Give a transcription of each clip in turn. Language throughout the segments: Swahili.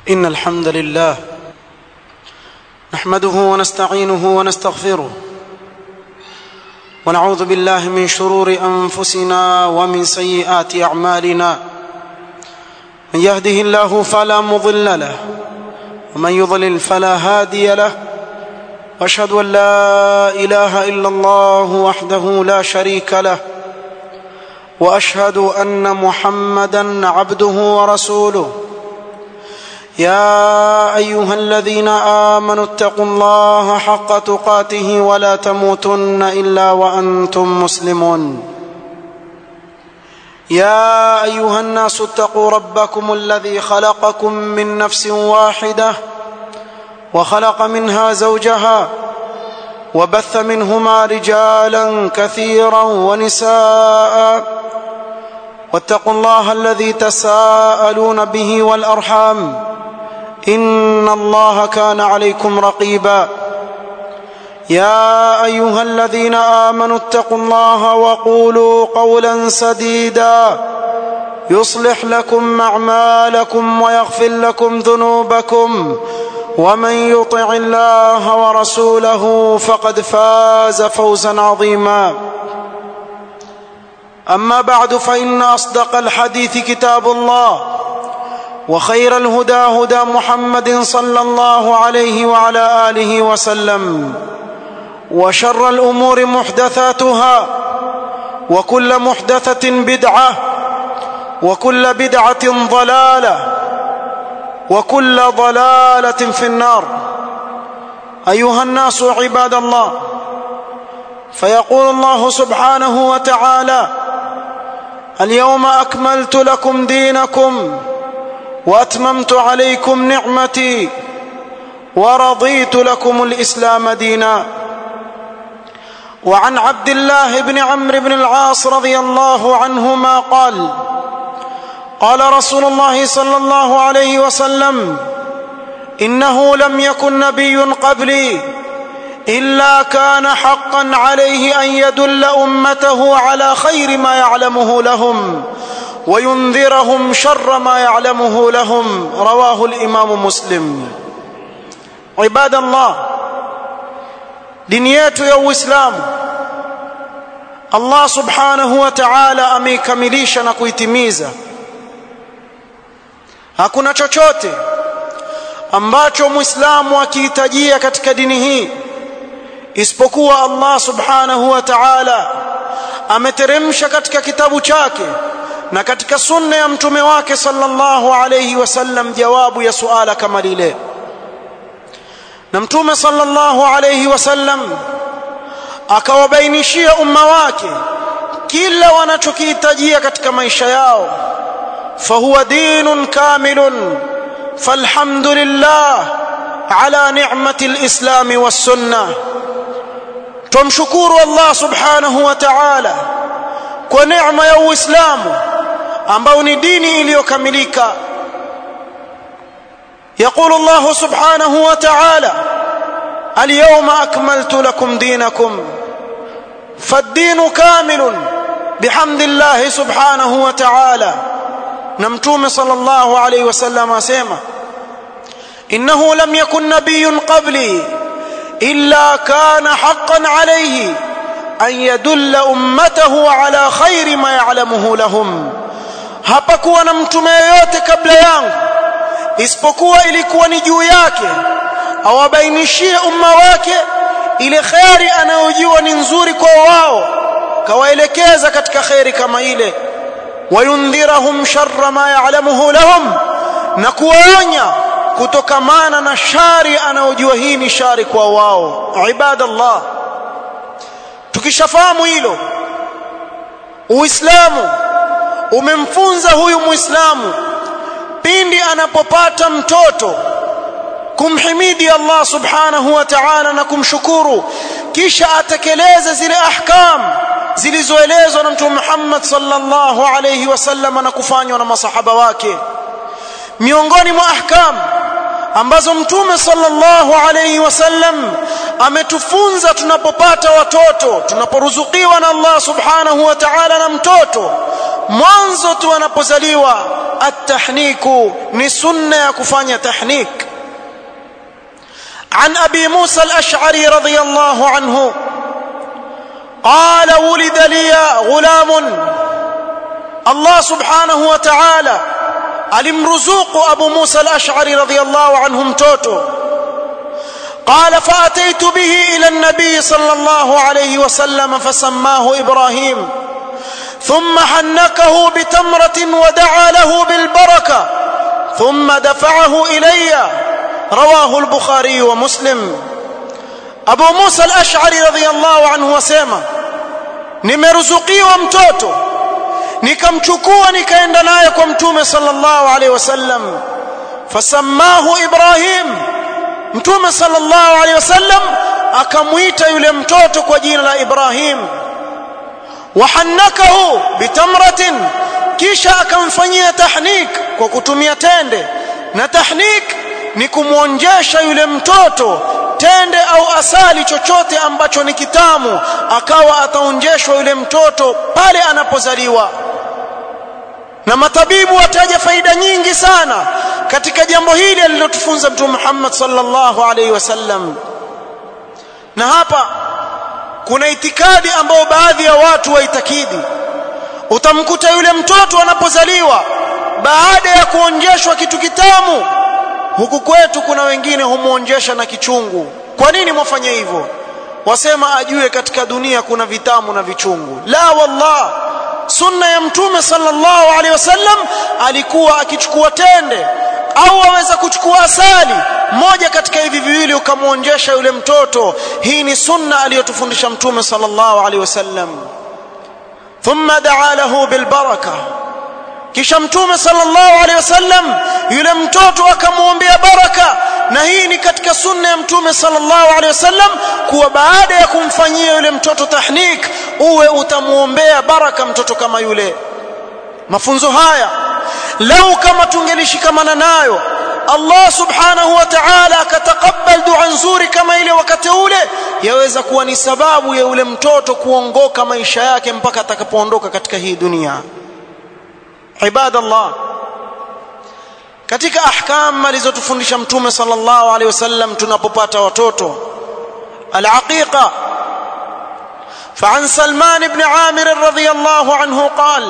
إن الحمد لله نحمده ونستعينه ونستغفره ونعوذ بالله من شرور أنفسنا ومن سيئات أعمالنا من يهده الله فلا مضل له ومن يضلل فلا هادي له واشهد ان لا اله الا الله وحده لا شريك له واشهد ان محمدا عبده ورسوله يا ايها الذين امنوا اتقوا الله حق تقاته ولا تموتن الا وانتم مسلمون يا ايها الناس اتقوا ربكم الذي خلقكم من نفس واحده وخلق منها زوجها وبث منهما رجالا كثيرا ونساء واتقوا الله الذي تساءلون به والارحام ان الله كان عليكم رقيبا يا ايها الذين امنوا اتقوا الله وقولوا قولا سديدا يصلح لكم اعمالكم ويغفر لكم ذنوبكم ومن يطع الله ورسوله فقد فاز فوزا عظيما اما بعد فان اصدق الحديث كتاب الله وخير الهدى هدى محمد صلى الله عليه وعلى اله وسلم وشر الامور محدثاتها وكل محدثه بدعه وكل بدعه ضلاله وكل ضلاله في النار ايها الناس عباد الله فيقول الله سبحانه وتعالى اليوم اكملت لكم دينكم واتممت عليكم نعمتي ورضيت لكم الاسلام دينا وعن عبد الله بن عمرو بن العاص رضي الله عنهما قال قال رسول الله صلى الله عليه وسلم انه لم يكن نبي قبلي الا كان حقا عليه ان يدل امته على خير ما يعلمه لهم وينذرهم شر ما يعلمه لهم رواه الامام مسلم عباد الله dini yetu ya uislamu allah subhanahu wa ta'ala ameikamilisha na kuitimiza hakuna chochote ambacho muislamu akihitajia katika dini hii isipokuwa Allah subhanahu wa ta'ala ameteremsha katika kitabu chake na katika sunna ya mtume wake sallallahu alayhi wasallam jawabu ya suala kama lile na mtume sallallahu alayhi wasallam akawabainishia umma wake kila wanachokihitajia katika maisha yao فهو دين كامل فالحمد لله على نعمة الإسلام والسنة تمشكور الله سبحانه وتعالى ونعمة يو إسلام ambao ni dini iliyokamilika يقول الله سبحانه وتعالى اليوم أكملت لكم دينكم فالدين كامل بحمد الله سبحانه وتعالى na mtume sallallahu alayhi wasallam asema innahu lam yakun nabiyyun qabli illa kana haqqan alayhi an yadulla ummatahu ala khairi ma ya'lamuhu lahum hapakuwa na mtume yoyote kabla yangu isipokuwa ilikuwa ni juu yake awabainishie umma wake ile khairi anayojua ni nzuri kwa wao kawaelekeza katika khairi kama ile wayundhirahum sharra ma ya'lamuhu lahum na kuwaonya kutokamana na shari anayojua hii ni shari kwa wao ibadallah tukishafahamu hilo uislamu umemfunza huyu muislamu pindi anapopata mtoto kumhimidi Allah subhanahu wa ta'ala na kumshukuru kisha atekeleze zile ahkam zilizoelezwa na mtume Muhammad sallallahu alayhi wasallam na kufanywa na masahaba wake miongoni mwa ahkam ambazo mtume sallallahu alayhi wasallam ametufunza tunapopata watoto tunaporuzukiwa na Allah subhanahu wa ta'ala na mtoto mwanzo tu anapozaliwa التحنيك ni sunna ya kufanya tahnik عن ابي موسى الاشعري رضي الله عنه قال ولد لي غلام الله سبحانه وتعالى alimruzuku abu musa al-ash'ari radiyallahu anhu mtoto قال فاتيت به الى النبي صلى الله عليه وسلم فسماه ابراهيم ثم حنكه بتمره ودعا له بالبركه ثم دفعه الي رواه البخاري ومسلم ابو موسى الاشعري رضي الله عنه وسema nimeruzukiwa mtoto nikamchukua nikaenda naye kwa mtume sallallahu alaihi wasallam fasammahu ibrahim mtume sallallahu alaihi wasallam akamuita yule mtoto kwa jina la ibrahim wahannakahu bitamratin kisha akamfanyia tahnik kwa kutumia tende na tahnik ni kumwonjesha yule mtoto tende au asali chochote ambacho ni kitamu akawa ataonjeshwa yule mtoto pale anapozaliwa na matabibu wataja faida nyingi sana katika jambo hili alilotufunza mtume Muhammad sallallahu alaihi wasallam na hapa kuna itikadi ambayo baadhi ya watu waitakidi utamkuta yule mtoto anapozaliwa baada ya kuonjeshwa kitu kitamu huku kwetu kuna wengine humuonjesha na kichungu kwa nini mwafanya hivyo wasema ajue katika dunia kuna vitamu na vichungu la wallah sunna ya mtume sallallahu alaihi wasallam alikuwa akichukua tende au aweza kuchukua asali moja katika hivi viwili ukamwonjesha yule mtoto hii ni sunna aliyotufundisha mtume sallallahu alaihi wasallam thumma daa lahu bilbaraka kisha mtume sallallahu alaihi wasallam yule mtoto akamwombea baraka na hii ni katika sunna ya mtume sallallahu alaihi wasallam kuwa baada ya kumfanyia yule mtoto tahnik uwe utamuombea baraka mtoto kama yule mafunzo haya lau kama tungelishikamana nayo Allah subhanahu wa ta'ala akatakabal dua nzuri kama ile wakati ule yaweza kuwa ni sababu ya yule mtoto kuongoka maisha yake mpaka atakapoondoka katika hii dunia ibadallah katika ahkam alizotufundisha mtume sallallahu alaihi wasallam tunapopata watoto العقيقة فعن سلمان بن عامر رضي الله عنه قال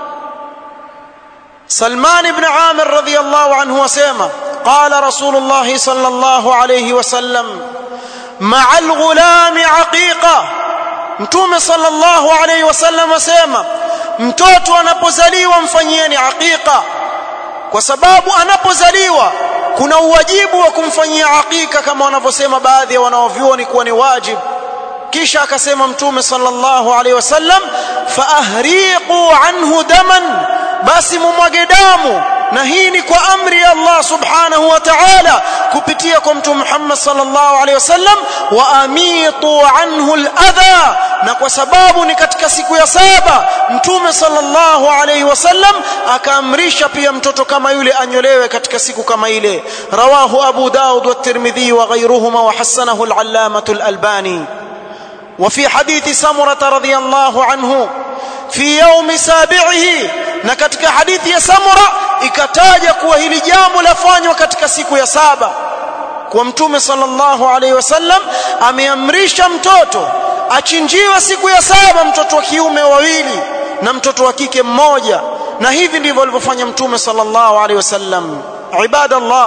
سلمان بن عامر رضي الله عنه وسيما قال رسول الله صلى الله عليه وسلم مع الغلام عقيقة mtume sallallahu alaihi wasallam asema mtoto anapozaliwa mfanyieni aqiqa kwa sababu anapozaliwa kuna uwajibu wa kumfanyia aqiqa kama wanavyosema baadhi ya wanaovyuoni kuwa ni wajibu kisha akasema mtume sallallahu alaihi wasallam faahriqu anhu daman basi mumwage damu na hii ni kwa amri ya Allah subhanahu wa ta'ala kupitia kwa mtume Muhammad sallallahu alaihi wasallam wa amitu anhu al-adha na kwa sababu ni katika siku ya saba mtume sallallahu alaihi wasallam akaamrisha pia mtoto kama yule anyolewe katika siku kama ile rawahu abu daud wa tirmidhi wa ghayruhuma wa hasanahu al-allamah al-albani وفي حديث سمرة رضي الله عنه في يوم سابعه na katika hadithi ya Samura ikataja kuwa hili jambo lafanywa katika siku ya saba kwa mtume sallallahu alaihi wasallam ameamrisha mtoto achinjiwe siku ya saba mtoto wa kiume wawili na mtoto wa kike mmoja na hivi ndivyo alivyofanya mtume sallallahu alaihi wasallam ibadallah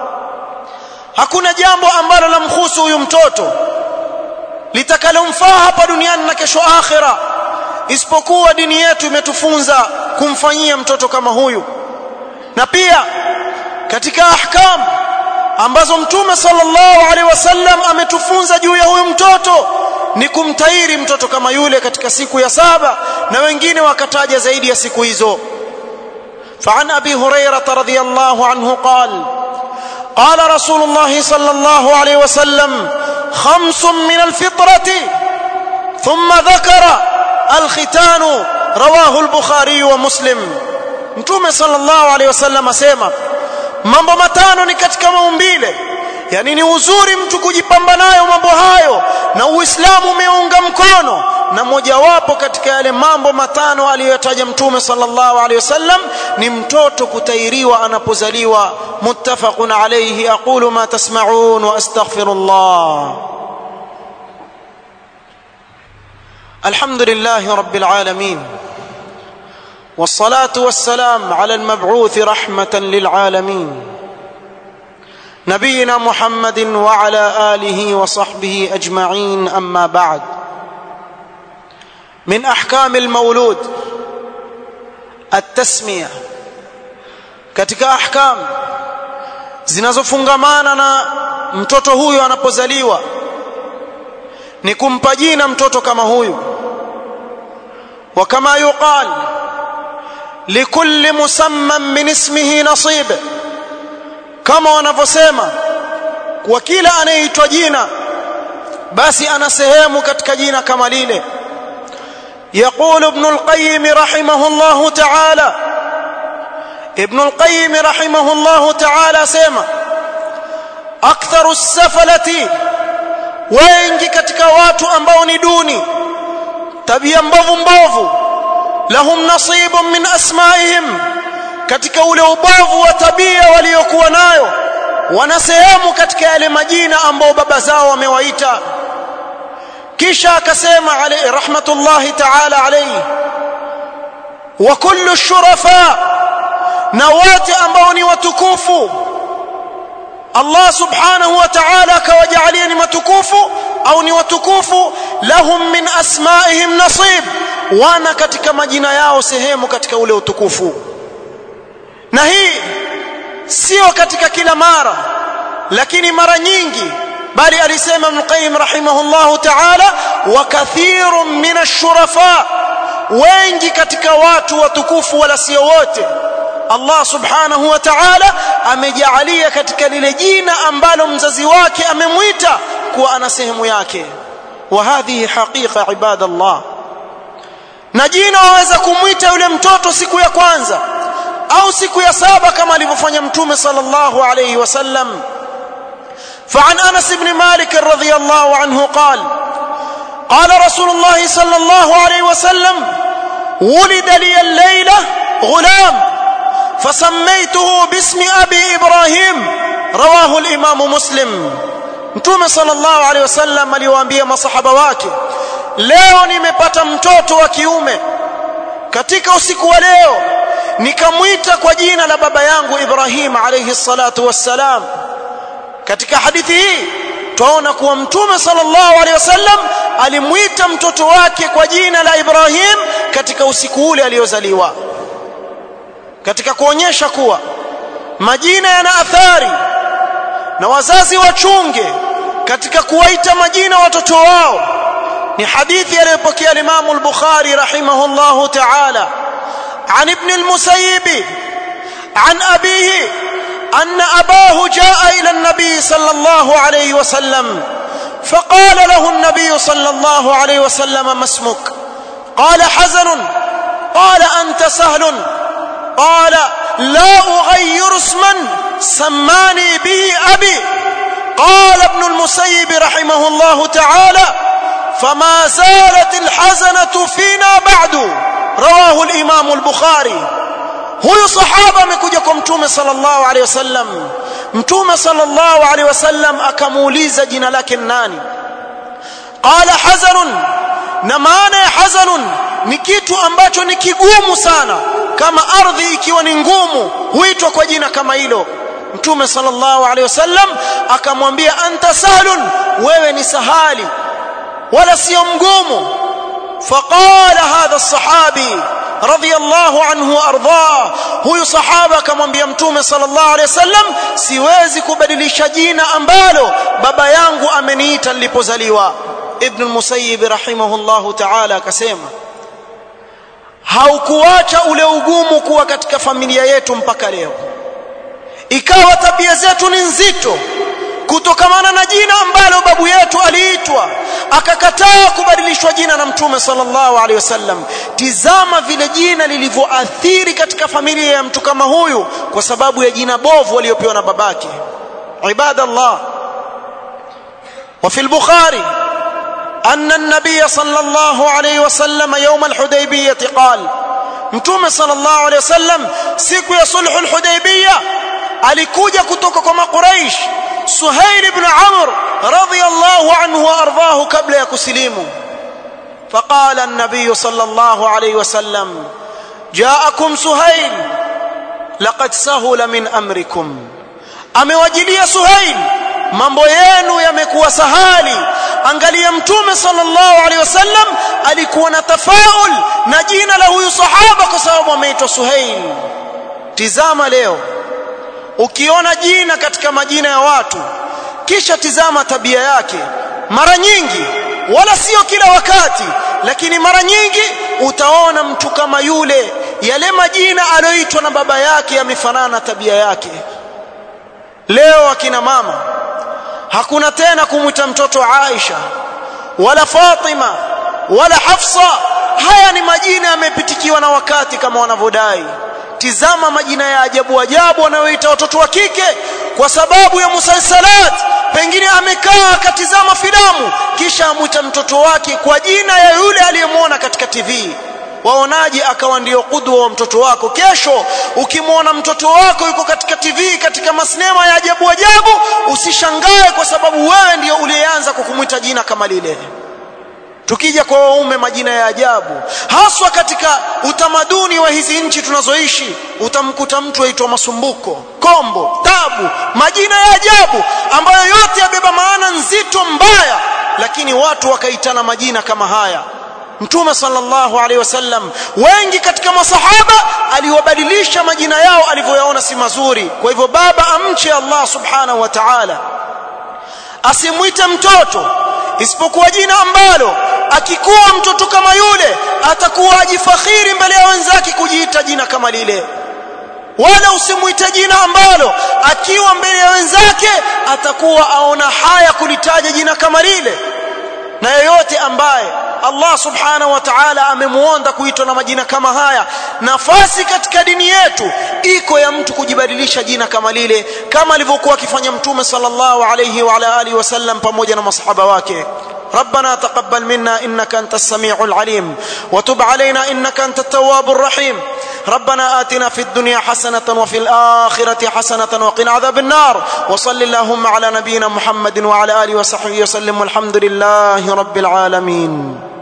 hakuna jambo ambalo lamhusu huyu mtoto litakalomfaa hapa duniani na kesho akhira isipokuwa dini yetu imetufunza kumfanyia mtoto kama huyu na pia katika ahkam ambazo mtume sallallahu alaihi wasallam ametufunza juu ya huyu mtoto ni kumtairi mtoto kama yule katika siku ya saba na wengine wakataja zaidi ya siku hizo فعن ابي هريره رضي الله عنه قال قال رسول الله صلى الله عليه وسلم خمس من الفطره ثم ذكر الختان رواه البخاري ومسلم mtume sallallahu alaihi wasallam asema mambo matano ni katika maumbile yani ni uzuri mtu kujipamba nayo mambo hayo na uislamu umeunga mkono na mojawapo katika yale mambo matano aliyotaja mtume sallallahu alaihi wasallam ni mtoto kutairiwa anapozaliwa muttafaqun alayhi aqulu ma tasma'un wa astaghfirullah alhamdulillahi rabbil alamin والصلاه والسلام على المبعوث رحمه للعالمين نبينا محمد وعلى اله وصحبه اجمعين اما بعد من احكام المولود التسميه katika ahkam zinazofungamana na mtoto huyu anapozaliwa ni kumpa jina mtoto kama huyu wa kama yuqal likulli musamman min ismihi nasib kama wanavyosema kwa kila anayeitwa jina basi ana sehemu katika jina kama lile يقول ابن القيم رحمه الله تعالى ابن القيم رحمه الله تعالى سيما أكثر السفلة wengi katika watu ambao ni duni tabia mbovu mbovu lahum nasibun min asmaihim katika ule ubovu wa tabia waliokuwa nayo wana sehemu katika yale majina ambao baba zao wamewaita kisha akasema alayhi rahmatullahi ta'ala alayhi wa kullu shurafa na wote ambao ni watukufu Allah subhanahu wa ta'ala akawajalia ni matukufu au ni watukufu lahum min asma'ihim nasib wana katika majina yao sehemu katika ule utukufu na hii sio katika kila mara lakini mara nyingi bali alisema Ibn Qayyim rahimahullahu ta'ala wa kathirun min ash-shurafa wengi katika watu watukufu wala sio wote Allah subhanahu wa ta'ala amejaalia katika lile jina ambalo mzazi wake amemwita kuwa ana sehemu yake wa hadhihi haqiqa ibadallah na jina waweza kumwita yule mtoto siku ya kwanza au siku ya saba kama alivyofanya mtume sallallahu alayhi wasallam فعن انس بن مالك رضي الله عنه قال قال رسول الله صلى الله عليه وسلم ولد لي الليله غلام فسميته باسم ابي ابراهيم رواه الامام مسلم mtume sallallahu alaihi wasallam aliwaambia masahaba wake leo nimepata mtoto wa kiume katika usiku wa leo nikamwita kwa jina la baba yangu Ibrahim alayhi salatu wassalam katika hadithi hii twaona kuwa mtume sallallahu alaihi wasallam alimwita mtoto wake kwa jina la Ibrahim katika usiku ule aliozaliwa katika kuonyesha kuwa majina yana athari na wazazi wachunge katika kuwaita majina watoto wao ni hadithi aliyopokea Imam al-Bukhari rahimahullahu ta'ala عن ابن المسيب عن أبيه أن أباه جاء إلى النبي صلى الله عليه وسلم فقال له النبي صلى الله عليه وسلم ما اسمك قال حزن قال أنت سهل قال لا أغير اسما سماني به أبي قال ابن المسيب رحمه الله تعالى فما زالت الحزنة فينا بعد رواه الإمام البخاري huyu sahaba amekuja kwa mtume sallallahu alaihi wasallam mtume sallallahu alaihi wasallam akamuuliza jina lake nani qala hazanun na maana ya hazanun ni kitu ambacho ni kigumu sana kama ardhi ikiwa ni ngumu huitwa kwa jina kama hilo mtume sallallahu alaihi wasallam akamwambia anta sahlun wewe ni sahali wala sio mgumu faqala hadha as-sahabi radiyallahu anhu ardah huyu sahaba akamwambia mtume sallallahu alaihi wasallam siwezi kubadilisha jina ambalo baba yangu ameniita nilipozaliwa ibn al-musayyib rahimahullahu ta'ala akasema haukuacha ule ugumu kuwa katika familia yetu mpaka leo ikawa tabia zetu ni nzito kutokamana na jina ambalo babu yetu aliitwa akakataa kubadilishwa jina na mtume sallallahu alaihi wasallam tizama vile jina lilivyoathiri katika familia ya mtu kama huyu kwa sababu ya jina bovu aliyopewa na babake ibadallah وفي البخاري أن النبي صلى الله عليه وسلم يوم الحديبية قال mtume sallallahu alaihi wasallam siku ya sulhu alhudaybiyah alikuja kutoka kwa makuraish suhail ibn amr radiyallahu anhu wa ardahu kabla ya kusilimu فقال النبي صلى الله عليه وسلم جاءكم سهيل لقد سهل من امركم amewajilia suhail mambo yenu yamekuwa sahali angalia mtume sallallahu alaihi wasallam alikuwa na tafaul na jina la huyu sahaba kwa sababu ameitwa suhail tizama leo ukiona jina katika majina ya watu kisha tizama tabia yake mara nyingi wala sio kila wakati lakini mara nyingi utaona mtu kama yule yale majina aliyoitwa na baba yake yamefanana na tabia yake leo akina mama hakuna tena kumwita mtoto Aisha wala Fatima wala Hafsa haya ni majina yamepitikiwa na wakati kama wanavyodai tizama majina ya ajabu ajabu wanayoita watoto wa kike kwa sababu ya musalsalat pengine amekaa akatizama filamu kisha amwita mtoto wake kwa jina ya yule aliyemwona katika TV waonaje akawa ndiyo kudwa wa mtoto wako kesho ukimwona mtoto wako yuko katika TV katika masinema ya ajabu ajabu usishangae kwa sababu wewe ndiyo uliyeanza kukumwita jina kama lile tukija kwa waume majina ya ajabu haswa katika utamaduni wa hizi nchi tunazoishi utamkuta mtu aitwa masumbuko kombo tabu majina ya ajabu ambayo yote yabeba maana nzito mbaya lakini watu wakaitana majina kama haya mtume sallallahu alaihi wasallam wengi katika masahaba aliwabadilisha majina yao alivyoyaona si mazuri kwa hivyo baba amche Allah subhanahu wa ta'ala asimwite mtoto isipokuwa jina ambalo akikuwa mtoto kama yule atakuwa ajifakhiri mbele ya wenzake kujiita jina kama lile wala usimwite jina ambalo akiwa mbele ya wenzake atakuwa aona haya kulitaja jina kama lile na yeyote ambaye Allah subhanahu wa ta'ala amemuonda kuitwa na majina kama haya nafasi katika dini yetu iko ya mtu kujibadilisha jina kama lile kama alivyokuwa akifanya mtume sallallahu alayhi wa ala alihi wasallam pamoja na masahaba wake ربنا تقبل منا انك انت السميع العليم وتب علينا انك انت التواب الرحيم ربنا آتنا في الدنيا حسنة وفي الآخرة حسنة وقنا عذاب النار وصل اللهم على نبينا محمد وعلى آله وصحبه وسلم والحمد لله رب العالمين